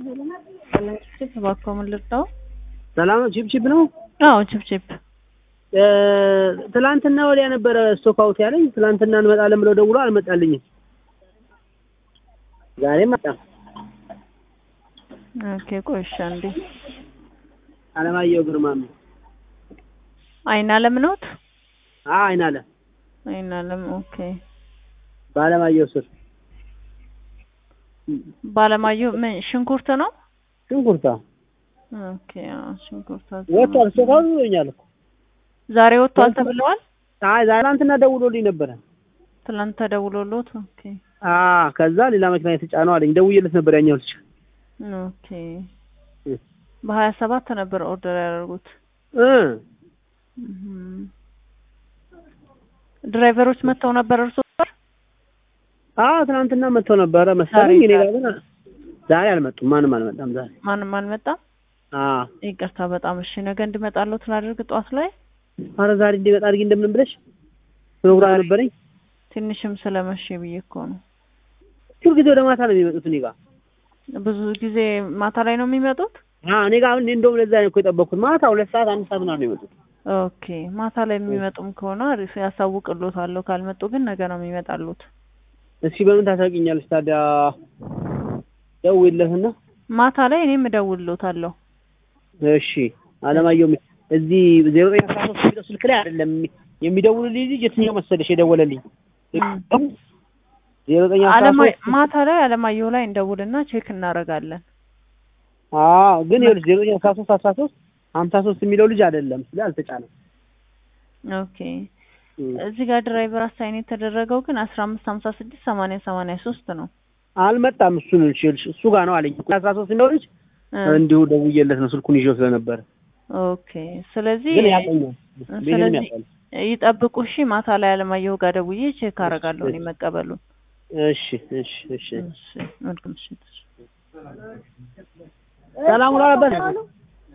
ችፕ እባክዎ ምን ልርዳው? ሰላም ነው። ቺፕ ቺፕ ነው። አዎ ችፕ ቺፕ ትላንትና ወዲያ ነበረ ስቶክ አውት ያለኝ። ትላንትና እንመጣለን ብለው ደውሎ አልመጣልኝም። ዛሬ መጣ። ኦኬ ቆይ እሺ አንዴ አለማየሁ ግርማ ነው። አይን አለም ነዎት? አዎ አይን አለ አይን አለም ኦኬ። በአለማየሁ ስር ባለማየሁ ምን ሽንኩርት ነው? ሽንኩርታ ኦኬ አዎ ሽንኩርት ወጥቷል። ስቶክ አውት ብሎኛል እኮ ዛሬ ወጥቷል ተብለዋል። አይ ዛሬ ትናንትና ደውሎልኝ ነበረ። ትላንት ተደውሎሎት ኦኬ አዎ ከዛ ሌላ መኪና የተጫነው አለኝ። ደውዬለት ነበር ያኛው ልጅ ኦኬ በሀያ ሰባት ነበር ኦርደር ያደረጉት። እ እም። ድራይቨሮች መጥተው ነበር እርሶ ጋር? አዎ ትናንትና መጥተው ነበረ መሰለኝ። እኔ ጋር ግን ዛሬ አልመጡም። ማንም አልመጣም ዛሬ። ማንም አልመጣም? አዎ ይቅርታ በጣም እሺ። ነገ እንድመጣለሁ ትላድርግ ጠዋት ላይ ኧረ ዛሬ እንዲመጣ አድርጊ እንደምንም ብለሽ ፕሮግራም ነበረኝ። ትንሽም ስለመሸ ብዬ እኮ ነው። ሁል ጊዜ ወደ ማታ ነው የሚመጡት እኔ ጋር። ብዙ ጊዜ ማታ ላይ ነው የሚመጡት? አዎ እኔ ጋር አሁን እንደውም ለዛ ነው እኮ የጠበቅኩት። ማታ ሁለት ሰዓት አንድ ሰዓት ምናምን ነው የሚመጡት። ኦኬ ማታ ላይ የሚመጡም ከሆነ አሪፍ ያሳውቅሎታለሁ። ካልመጡ ግን ነገ ነው የሚመጣሉት። እስኪ በምን ታሳውቂኛለሽ ታዲያ? ደውይለትና ማታ ላይ እኔም እደውልሎታለሁ። እሺ አለማየሁ የሚ- እዚህ ዜሮ ዘጠኝ አስራ ሶስት የሚለው ስልክ ላይ አይደለም የሚደውልልኝ ልጅ የትኛው መሰለሽ የደወለልኝ ዜሮ ዘጠኝ አስራ አለማ- ሶስት ማታ ላይ አለማየሁ ላይ እንደውልና ቼክ እናደርጋለን። አዎ ግን ይኸውልሽ ዜሮ ዘጠኝ አስራ ሶስት አስራ ሶስት ሀምሳ ሶስት የሚለው ልጅ አይደለም ስለ አልተጫነም። ኦኬ እዚህ ጋር ድራይቨር አሳይን የተደረገው ግን አስራ አምስት ሀምሳ ስድስት ሰማንያ ሰማንያ ሶስት ነው። አልመጣም። እሱን ልሽ እሱ ጋር ነው አለኝ አስራ ሶስት የሚለው ልጅ እ እንዲሁ ደውዬለት ነው ስልኩን ይዤው ስለነበረ ኦኬ ስለዚህ ግን ያውቀኛል። ቤንም ስለዚህ ያውቃል። ይጠብቁ እሺ። ማታ ላይ አለማየሁ ጋር ደውዬ ቼክ አደርጋለሁ እኔ መቀበሉን። እሺ እሺ እሺ እሺ መልካም ምሽት። ሰላም ውላ ነበር